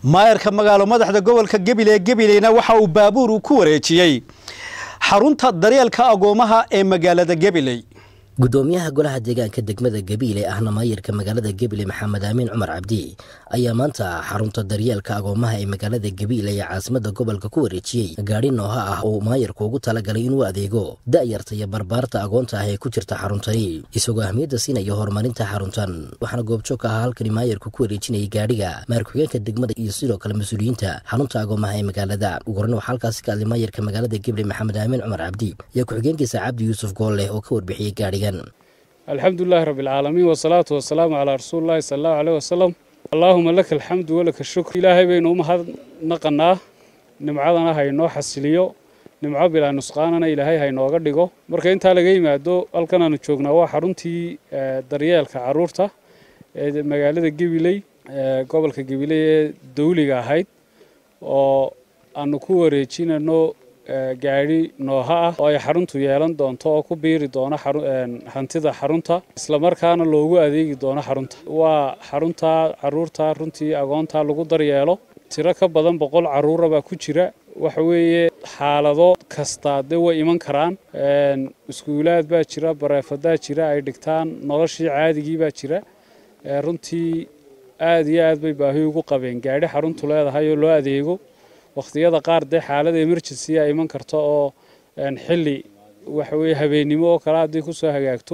maayarka magaalo madaxda gobolka gebile gebileyna waxa uu baabuur uu ku wareejiyey xarunta daryeelka agoomaha ee magaalada gebiley gudoomiyaha golaha deegaanka degmada gabiile ahna maayarka magaalada gebile maxamed aamin cumar cabdi ayaa maanta xarunta daryeelka agoomaha ee magaalada gabiile ee caasimada gobolka ku wareejiyey gaadhi nooha ah oo maayarku ugu talagalay inuu adeego da'yarta iyo barbaarta agoonta ah ee ku jirta xaruntani isagoo ahmiyadda siinaya horumarinta xaruntan waxaana goobjoog ka ahaa halkani maayarku ku wareejinayay gaadhiga maarku-xigeenka degmada iyo sidoo kale mas-uuliyiinta xarunta agoomaha ee magaalada ugu horreyn waxaa halkaasi ka hadlay maayarka magaalada gebile maxamed aamin cumar cabdi iyo ku-xigeenkiisa cabdi yuusuf goolleh oo ka warbixiyey gaadhigan alxamdulilahi rabbi alcaalamiin wasalaatu wasalaamu calaa rasuulillahi sala allahu caleyh wasalam allaahuma laka alxamdu walaka shukr ilaahay baynu u mahadnaqanaa nimcadana haynoo xasiliyo nimco bilaa nusqaanana ilaahay haynooga dhigo marka intaa laga yimaado halkan aanu joognaa waa xaruntii daryeelka caruurta ee magaalada gebiley gobolka gebiley ee dawliga ahayd oo aanu ku wareejinano gaadhi nooha ah oo ay xaruntu yeelan doonto oo ku biiri doono hantida xarunta islamarkaana loogu adeegi doono xarunta waa xarunta caruurta runtii agoonta lagu daryeelo tiro ka badan boqol caruura baa ku jira waxa weeye xaalado kasta dee way iman karaan iskuulaad baa jira bareefadaa jira ay dhigtaan noloshii caadigii baa jira runtii aad iyo aad bay baahi ugu qabeen gaadhi xaruntu leedahay oo loo adeego wakhtiyada qaar dee xaalada emergency a iman karta oo xilli waxa weye habeennimo oo kale haddii ku soo hagaagto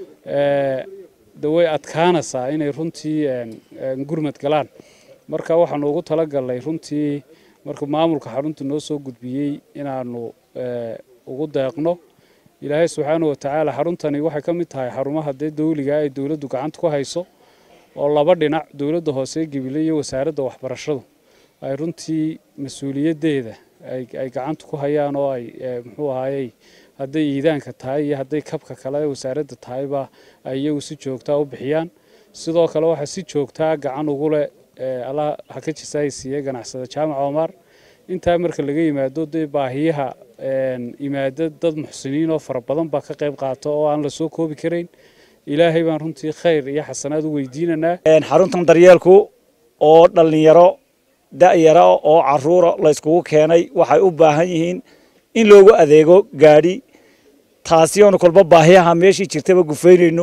de way adkaanaysaa inay runtii gurmad galaan marka waxaanu ugu talagalnay runtii markuu maamulka xarunta noo soo gudbiyey inaanu ugu deeqno ilaahay subxaanahu watacaala xaruntani waxay ka mid tahay xarumaha dee dawliga ay dowladdu gacanta ku hayso oo laba dhinac dowladda hoose gibile iyo wasaaradda waxbarashadu ay runtii mas-uuliyaddeeda ay gacanta ku hayaan oo ay muxuu ahaayey hadday iidaanka tahay iyo hadday kabka kale wasaaradda tahayba ay iyagu si joogtaa u bixiyaan sidoo kale waxaa si joogtaa gacan ugu leh allah ha ka jisaay siiye ganacsada jaamac omar intaa marka laga yimaado dee baahiyaha yimaado dad muxsiniin oo fara badan baa ka qayb qaata oo aan la soo koobi karayn ilaahay baan runtii khayr iyo xasanaad u weydiinanaa xaruntan daryeelku oo dhallinyaro da'yara oo caruura la yskugu keenay waxay u baahan yihiin in loogu adeego gaadhi taasi oonu kolba baahiyaha meeshii jirtaba gufaynayno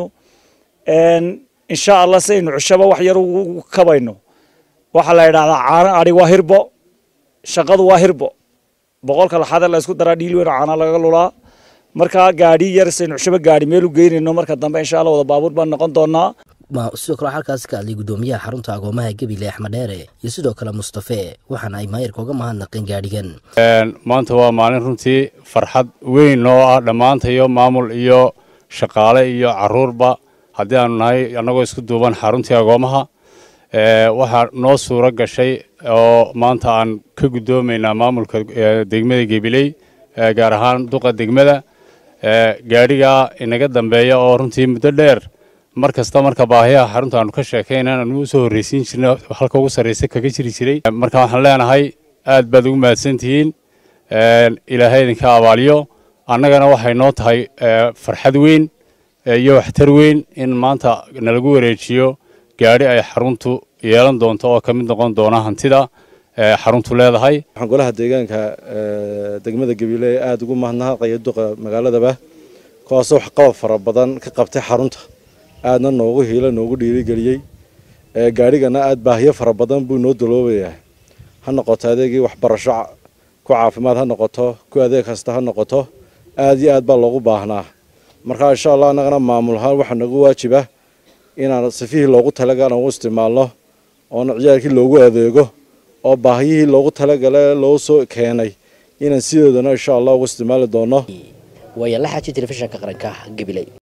insha allah sidaynu cushaba wax yar ugu kabayno waxaa la yidhahdaa caano adhi waa hirbo shaqadu waa hirbo boqolka laxaadee la ysku daraa dhiil weyn oo caana laga lulaa markaa gaadhi yar sidaynu cushaba gaadhi meel u geynayno marka dambe insha allah wada baabuur baan noqon doonaa sidoo kale halkaasi ka hadlay gudoomiyaha xarunta agoomaha gebile axmed dheere iyo sidoo kale mustafe waxaana ay maayarka uga mahadnaqeen gaadhigan maanta waa maalin runtii farxad weyn oo ah dhammaantayo maamul iyo shaqaale iyo caruurba haddii aanu nahay annagoo isku duuban xaruntii agoomaha waxaa noo suuro gashay oo maanta aan ka guddoomaynaa maamulka degmada gebiley gaar ahaan duqa degmada gaadhigaa inaga dambeeya oo runtii muddo dheer mar kasta marka baahiyaha xarunta aanu ka sheekaynan aanu u soo horreysiin jirna halka ugu sarraysa kaga jiri jiray marka waxaan leenahay aad baad ugu mahadsantihiin ilaahay idinka abaaliyo annagana waxay noo tahay farxad weyn iyo waxtar weyn in maanta nalagu wareejiyo gaadhi ay xaruntu yeelan doonto oo ka mid noqon doona hantida xaruntu leedahay waxaan golaha deegaanka degmada gabiile aada ugu mahadnaqaya duqa magaaladaba kuwaasoo waxqabad fara badan ka qabtay xarunta aadna noogu hiila noogu dhiirigeliyey gaadhigana aad baahiyo fara badan buu noo daloobayaa ha noqoto adeegii waxbarasho ku caafimaad ha noqoto ku adeeg kasta ha noqoto aad iyo aad baa loogu baahnaa marka insha allah annagana maamul ahaan waxaa nagu waajiba inaan sifihii loogu talagala u isticmaalno oona ciyaalkii loogu adeego oo baahiyihii loogu talagala loo soo keenay inaan sidoodana insha allah ugu isticmaali doono waaya la xaaji telefishinka qaranka gabiley